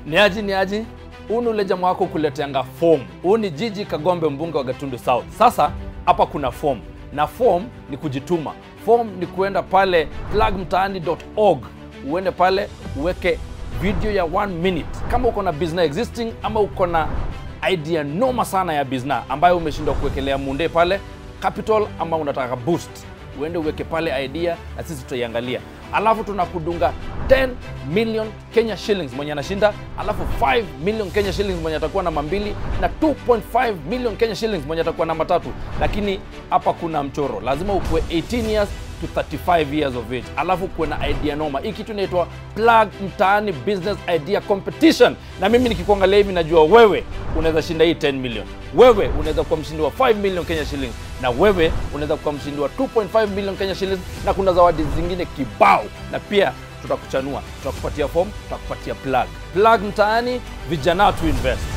Ni aji ni aji, huu ni ule jamaa wako kuleteanga form. Huu ni Jiji Kagombe, mbunge wa Gatundu South. Sasa hapa kuna form na form ni kujituma. Form ni kuenda pale plugmtaani.org, uende pale uweke video ya one minute kama uko na business existing ama uko na idea noma sana ya business ambayo umeshindwa kuwekelea munde pale capital ama unataka boost uende uweke pale idea na sisi tutaiangalia alafu tunakudunga 10 million kenya shillings mwenye anashinda alafu 5 million kenya shillings mwenye atakuwa namba mbili na 2.5 million kenya shillings mwenye atakuwa namba tatu lakini hapa kuna mchoro lazima ukuwe 18 years to 35 years of age alafu kuwe na idea noma hii kitu inaitwa plug mtaani business idea competition na mimi nikikuangalia hivi najua wewe unaweza shinda hii 10 million wewe unaweza kuwa mshindi wa 5 million kenya shillings na wewe unaweza kuwa mshindi wa 2.5 million kenya shillings na kuna zawadi zingine kibao na pia tutakuchanua tutakupatia form tutakupatia plug plug mtaani vijana to invest